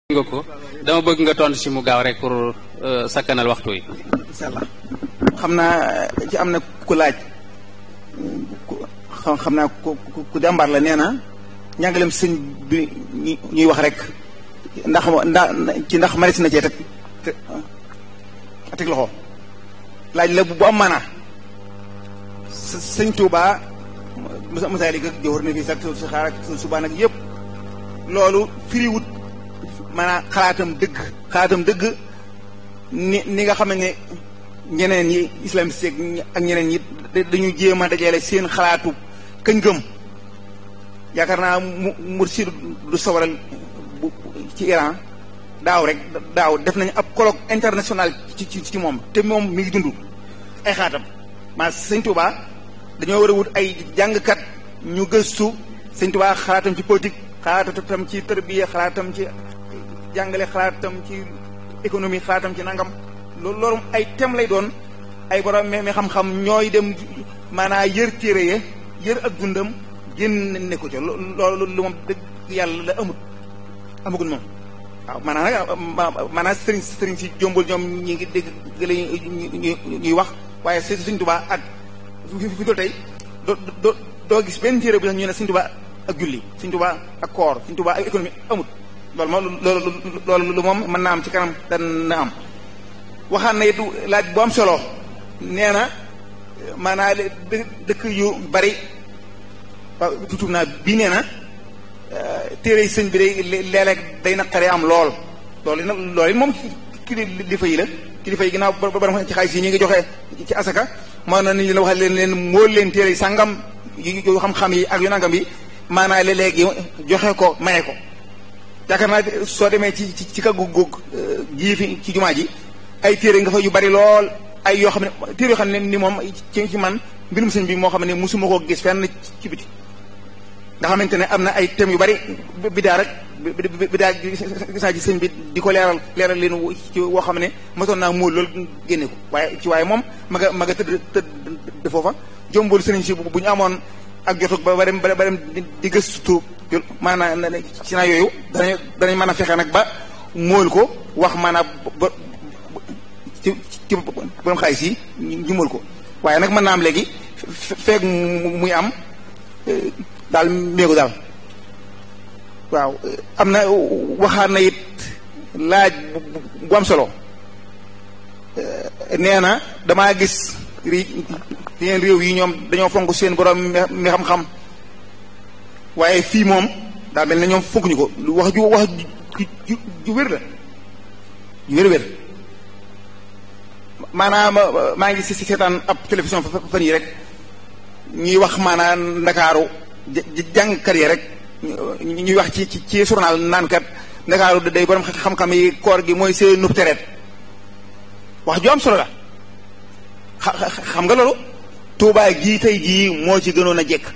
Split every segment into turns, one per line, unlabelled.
nga ko dama bëgg nga tontu ci mu gaaw rek pour sakkanal waxtu yi.
incha allah xam naa ci am na ku laaj xam naa ku ku jàmbaar la nee na njàngaleem sëñ bi ñuy wax rek ndax ndax ci ndax maris na cee teg teg loxo laaj la bu am maanaa sëñ Touba masaali ga jowar na fii sax si xaar ak subaa nag yëpp loolu firiwut maanaam xalaatam dëgg xalaatam dëgg ni ni nga xam ne ñeneen ñi islamiste ak ñeneen ñi dañu jéem a dajale seen xalaatu kañ gëm yaakaar naa mu Mursi du sawaral ci Iran daaw rek daaw def nañu ab colloque international ci ci ci moom te moom mi ngi dund ay xalaatam maa sëñ Touba dañoo war a wut ay jàngkat ñu gëstu sëñ Touba xalaatam ci politique xalaatam ci tërbiya xalaatam ci jàngale xalaatam ci économie xalaatam ci nangam loolu loolu ay thème lay doon ay borom mais xam-xam ñooy dem maanaa yër téere ya yër ak dundam génn ne ko ca loolu lu moom dëgg yàlla la amut amagul moom waaw maanaa nag maanaa sëriñ sëriñ si jombul ñoom ñi ngi dégg la ñuy wax waaye si Sëriñ Tuubaa ak fi doo tey doo doo doo gis benn téere bu sax ñu ne Sëriñ Tuubaa ak julli Sëriñ Tuubaa ak koor Sëriñ Tuubaa ak économie amut loolu moom loolu loolu lu moom mën naa am ci kanam dana am waxaan na it laaj bu am solo nee na maanaa dëkk yu bari waaw tuutub naa bii nee na téere sëñ bi day léeg-léeg day naqaree am lool loolu nag loolu it moom kilifa yi la kilifa yi ginnaaw ba ba ci xaalis yi ñi ngi joxe ci asaka moo na ni la wax leen leen mool leen téere yi sàngam yu xam-xam yi ak yu nangam yi maanaa léeg-léegi joxe ko maye ko yaakaar naa soo demee ci ci ci kaggu góog gii fi ci jumaa ji ay téere nga fa yu bari lool ay yoo xam ne téere yoo xam ne ni moom ci ci man mbirum sëñ bi moo xam ne musuma koo gis fenn ci biti nga xamante ne am na ay thèmes yu bari bidaa rek bidaa gis naa ci sëñ bi di ko leeral leeral leen ci woo xam ne mosoon naa móol loolu génne ko waaye ci waaye moom ma nga ma nga tëdd tëdd foofa jombul sëriñ si bu ñu amoon ak jotug ba ba dem ba dem di gëstu maanaam ci naa yooyu danañ danañ mën a fexe nag ba móol ko wax maanaam ba ci ci borom xaalis yi ñu móol ko waaye nag mën naa am léegi feeg muy am daal méegu daal waaw am na waxaan na it laaj bu am solo nee na damaa gis yeneen réew yi ñoom dañoo fonk seen borom mi xam-xam waaye fii moom daa mel ne ñoom fonkuñu ko wax ju wax ju ju wér la ju wér-wér maanaam maa ngi si seetaan ab télévision fan yi rek ñuy wax maanaam ndakaaru jàngkat yi rek ñuy wax ci ci journal naan kat ndakaaru day borom xam-xam yi koor gi mooy seen nub tereet wax ju am solo la xam nga loolu tuubaay gii tey jii moo ci gënoon a jekk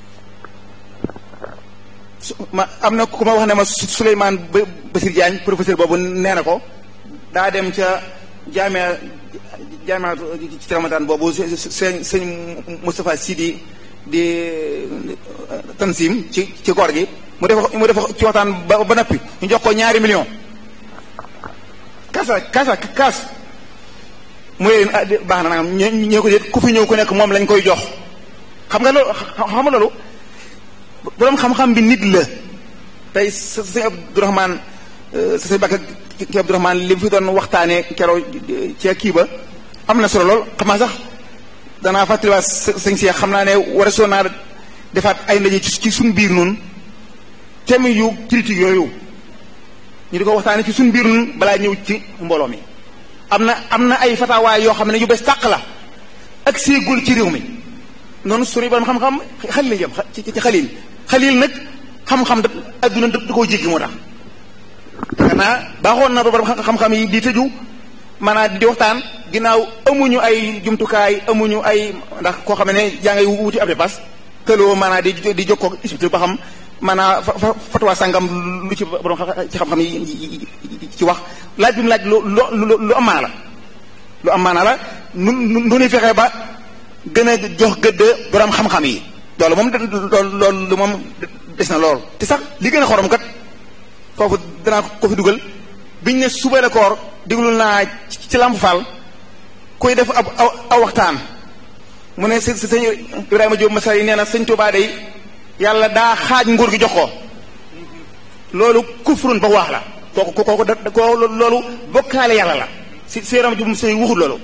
ma am na ku ma wax ne ma Souleymane Basir Diagne professeur boobu nee na ko daa dem ca jaamia jaamia ci ramadan boobu sëñ sëñ Moustapha Sidi di tansim ci ci koor gi mu def mu def ci waxtaan ba ba noppi ñu jox ko ñaari million kaasa kaasa kaas mu leen baax na nangam ñoo ko déet ku fi ñëw ku nekk moom lañ koy jox xam nga loolu xam nga loolu boroom xam-xam bi nit la tey sa sëñ Abdourahmane sa sëñ Bakka ki Abdourahmane li mu fi doon waxtaanee keroog ci kii ba am na solo lool xam naa sax danaa fàttaliwaat sëñ si xam naa ne war a soo naa defaat ay ndaje ci suñ biir noonu thème yu critique yooyu ñu di ko waxtaanee ci suñ biir noonu balaa ñëw ci mbooloo mi am na am na ay fatawaay yoo xam ne yu bees tàq la ak séegul ci réew mi noonu suri borom xam-xam xalil la jëm ci ci xalil xalil nag xam-xam da adduna da koo jéggi moo tax xanaa baaxoon na borom xam-xam yi di tëju maanaam di waxtaan ginnaaw amuñu ay jumtukaay amuñu ay ndax koo xam ne yaa ngay wuti ab dépasse këloo maanaam di di jokkoo expliqué ba xam maanaam fatwa sàngam lu ci borom ci xam-xam yi ci wax laaj bi mu laaj lu lu lu am maana la lu am maana la nu nu nuy fexe ba gën a jox gëdd borom xam-xam yi loolu moom loolu loolu moom des na lool te sax li gën a xorom kat foofu danaa ko fi dugal biñ ne suba la koor déglul naa ci Lamp Fall koy def ab aw waxtaan mu ne sëñ sëñ Ibrahima Diop Masar yi nee na sëñ Tuubaa day yàlla daa xaaj nguur gi jox ko loolu kufrun ba waax la kooku kooku da kooku loolu bokkaale yàlla la si si Ibrahima Diop Masar yi waxul loolu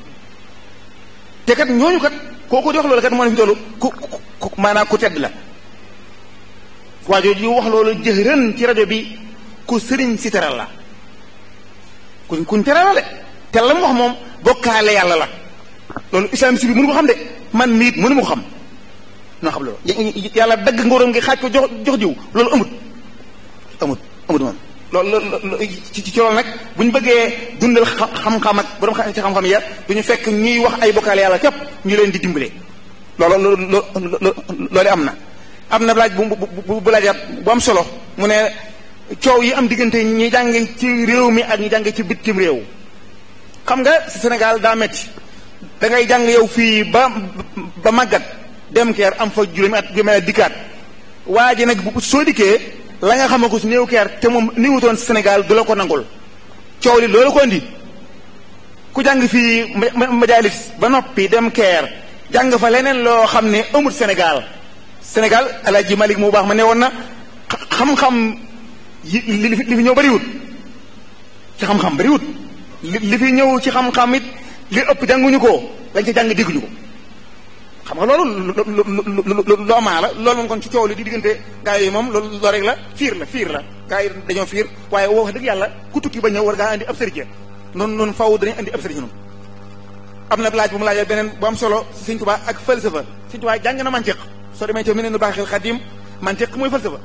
te kat ñooñu kat kooku di wax loolu kat moo ne fi tollu ku ku maanaam ku tedd la waa jooju wax loolu jëhërën ci rajo bi ku sëriñ si teral la kuñ kuñ teral la de te la mu wax moom bokkaale yàlla la loolu islam si bi mënu ko xam de man miit mënu ma ko xam noo xam loolu yàlla dagg ngóoram ngi xaaj ko jox jox jiw loolu amut amut amut moom loolu ci ci loolu nag bu ñu bëggee dundal xam-xam ak borom ci xam-xam ya du ñu fekk ñuy wax ay bokkaale yàlla képp ñu leen di dimbale loolu loolu loolu am na am na laaj bu bu bu laajaat bu am solo mu ne coow yi am diggante ñi jànge ci réew mi ak ñi jànge ci bitim réew xam nga Sénégal daa metti da ngay jàng yow fii ba ba màggat dem keer am fa juróomi at juróomi at dikkaat waa ji nag bu soo dikkee la nga xam ko si néew keer te moom niwutoon Sénégal du la ko nangul coow li loolu ko indi ku jàng fii majalis ba noppi dem keer jàng fa leneen loo xam ne amut Sénégal Sénégal Alaaji Malik mu baax ma ne woon na xam-xam yi li fi ñëw bariwut ci xam-xam bariwut li fi ñëw ci xam-xam it li ëpp jànguñu ko lañ ca jàng dégguñu ko xam nga loolu loo maa la loolu moom kon ci coow li di diggante gaa yi moom loolu loo rek la fiir la fiir la gaa yi dañoo fiir waaye wax dëgg yàlla ku tukki ba ñëw war ngaa andi ab sëriñ noonu noonu faw dañuy andi ab sëriñ noonu am na laaj bu mu laajee beneen bu am solo Sëriñ Tuubaa ak falsafa Sëriñ Tuubaa jàng na mantiq soo demee ci mu ne nu baaxil xadim mantiq mooy falsafa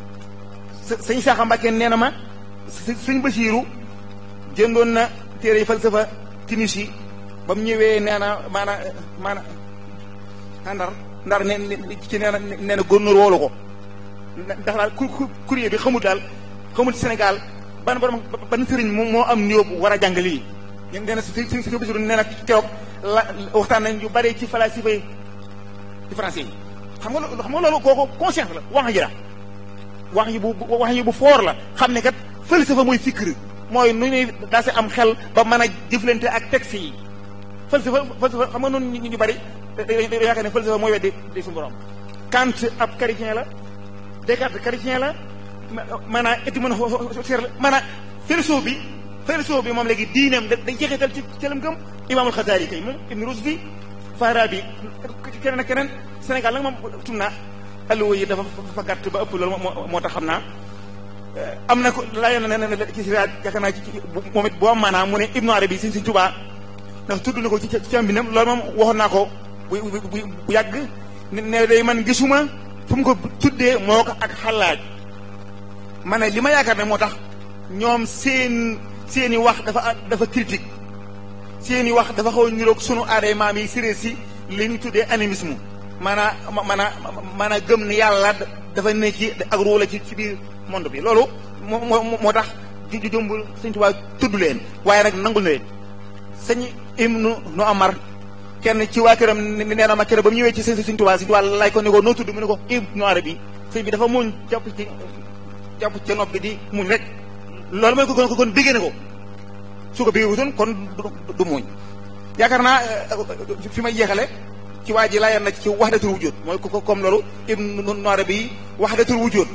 sëñ Saaxa Mbàkke nee na ma sëñ Basiiru jëndoon na téere yi falsafa tinis yi ba mu ñëwee nee na maana maana ndar ndar ne ci nee na nee na góornóor woolu ko ndax daal courrier bi xamul daal xamul Sénégal ban borom ban sëriñ moom moo am niveau bu war a jàng lii nee na si si si Basiiru nee na keroog la waxtaan nañ yu bare ci falasifa yi ci français yi xam nga xam nga loolu kooku conscience la wax ji la wax yi bu wax yi bu foor la xam ne kat falsafa mooy fikr mooy nu ñuy daa si am xel ba mën a jëflante ak texte yi falsafa falsafa xam nga noonu ñu bari dañoo yaakaar ne falsafa mooy weddi di suñu borom Kant ab chrétien la Descartes chrétien la maanaam étymologie la maanaam philosophe bi philosophe bi moom léegi diineem dañ jeexital ci ci lam gëm Imaamul Xasaali kay moom Ibn Rusdi Farabi keneen ak keneen Sénégal nag moom tum naa alluwa yi dafa fa gàtt ba ëpp loolu moo tax xam naa am na ko laa yoon ne ne ci siraat yaakaar naa ci moom it boo am maanaam mu ne Ibnu Arabi Sëñ Sëñ Tuubaa ndax tudd na ko ci ci am bindam loolu moom waxoon naa ko bu bu bu yàgg ne day man gisuma fu mu ko tuddee moo ko ak xalaaj ma ne li ma yaakaar ne moo tax ñoom seen seeni wax dafa dafa critique seeni wax dafa xaw a niroog sunu aaday maam yi séréer si li ñu tuddee animisme maanaa maanaa maanaa gëm ne yàlla dafa ne ci ak ruula ci ci biir monde bi loolu moo moo moo tax ju jëmbul sëñ Tuubaa tudd leen waaye nag nangul na leen sëñ Ibnu nu Amar kenn ci waa këram nee na ma keroog ba mu ñëwee ci sëñ sëñ Tuubaa sëñ Tuubaa laaj ko ne ko noo tudd mu ne ko Ibnu Arabi sëñ bi dafa muñ jàpp ci jàpp ci nopp bi di muñ rek loolu mooy ko kon kon béggee na ko su ko béggee wutoon kon du muñ yaakaar naa fi may jeexale ci waa ji laayoon na ci wahdatul wujud mooy ko comme loolu Ibnu Arabi wahdatul wujud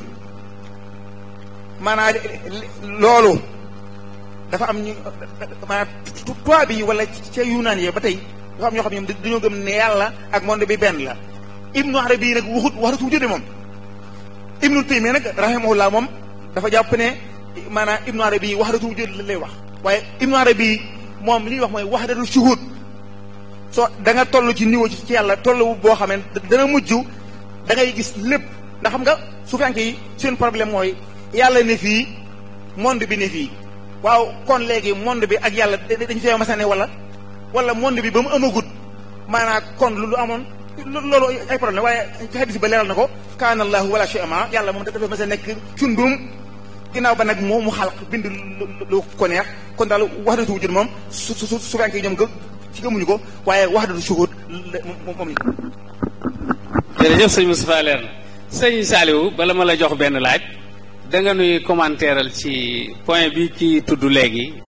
maanaam loolu dafa am ñu maanaam tubaab bi wala ca yunaan yi ba tey dafa am ñoo xam ne ñoom dañoo gëm ne yàlla ak monde bi benn la Ibnu Arabi nag waxut wahdatul wujud moom Ibnu Taymiya nag rahimahullah moom dafa jàpp ne maanaam Ibnu Arabi wahdatul wujud la lay wax waaye Ibnu Arabi moom li ñuy wax mooy wahdatul shuhud soo da nga toll ci niveau ci yàlla toll boo xam ne dana mujj da ngay gis lépp ndax xam nga suufiyanke yi seen problème mooy yàlla ne fii monde bi ne fii waaw kon léegi monde bi ak yàlla dañu fee masane wala wala monde bi ba mu amagut maanaam kon lu amoon loolu ay problème waaye ci hadis ba leeral na ko kaana allahu wala shay'a yàlla moom dafa mas a nekk cundum ginnaaw ba nag moo mu xalq bind lu ko neex kon daal wahdatu wujud moom su su su suufiyanke yi ñoom gë ci gëmuñu ko waaye wahdatu shuhud moom la
jërëjëf sëñ Moustapha leer na sëñ Saliou bala ma la jox benn laaj da nga nuy commentéeral ci point bi ci tudd léegi